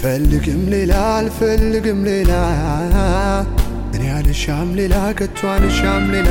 አልፈልግም ሌላ አልፈልግም ሌላ እኔ አልሻም ሌላ ከቶ አልሻም ሌላ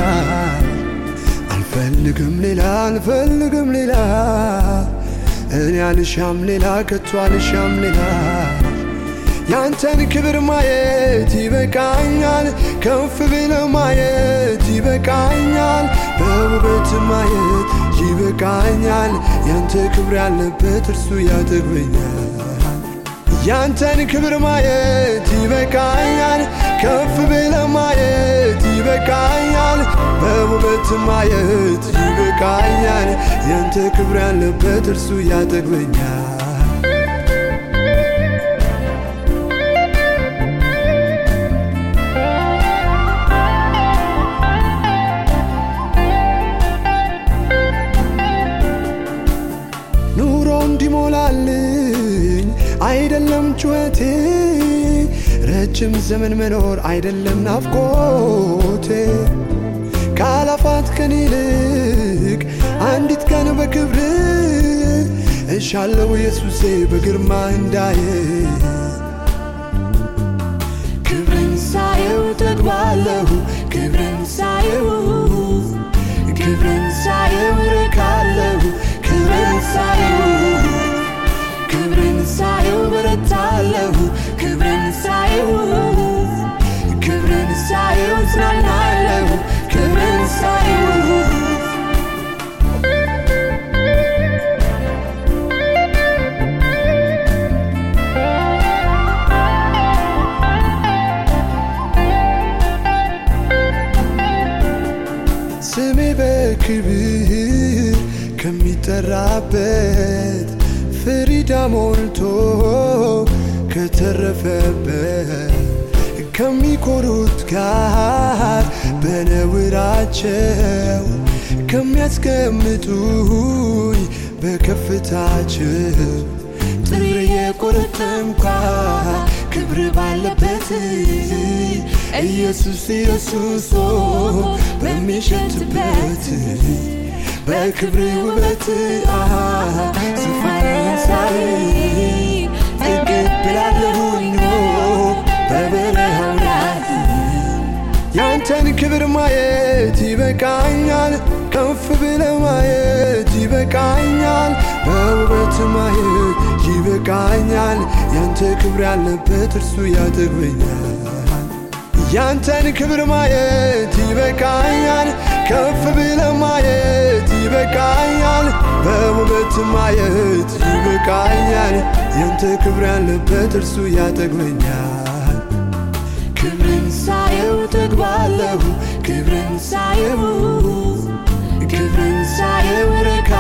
አልፈልግም ሌላ አልፈልግም ሌላ እኔ አልሻም ሌላ ከቶ አልሻም ሌላ ያንተን ክብር ማየት ይበቃኛል፣ ከፍ ብለ ማየት ይበቃኛል፣ በውበት ማየት ይበቃኛል። ያንተ ክብር ያለበት እርሱ ያጠግበኛል። ያንተን ክብር ማየት ይበቃኛል፣ ከፍ ብለ ማየት ይበቃኛል፣ በውበት ማየት ይበቃኛል። ያንተ ክብር ያለበት እርሱ ያጠግበኛል። ኑሮ እንዲሞላልኝ አይደለም ጩኸቴ፣ ረጅም ዘመን መኖር አይደለም ናፍቆቴ። ከአላፋት ቀን ይልቅ አንዲት ቀን በክብር እሻለው ኢየሱሴ በግርማ እንዳየ ክብርን ሳየው ጠግባለሁ ክብርን ሳየው ክብርን ሳየው እረካለሁ ክብርን ሳየው ክብርን ሳየው በረታለሁ ክብርን ሳየው ክብርን ሳየው እጽናናለሁ ክብርን ሳየው ስሜ በክብር ከሚጠራበት ፍሪዳ ሞልቶ ከተረፈበት ከሚኮሩት ጋር በነውራቸው ከሚያስቀምጡኝ በከፍታቸው ጥሬ የቆረጠምኳ ክብር ባለበት ኢየሱስ ኢየሱስ በሚሸትበት በክብር ውበት ዙፋንን ሳይ እቀበላለሁኝ በበረሃው ላይ ያንተን ክብር ማየት ይበቃኛል፣ ከፍ ብለ ማየት ይበቃኛል፣ በውበት ማየት ይበቃኛል። ያንተ ክብር ያለበት እርሱ ያጠግበኛል። ያንተን ክብር ማየት ይበቃኛል፣ ከፍ ብለ ማየት ይበቃኛል፣ በውበት ማየት ይበቃኛል። ያንተ ክብር ያለበት እርሱ ያጠግበኛል። ክብርን ሳየው ጠግባለሁ፣ ክብርን ሳየው ክብርን ሳየው እረካ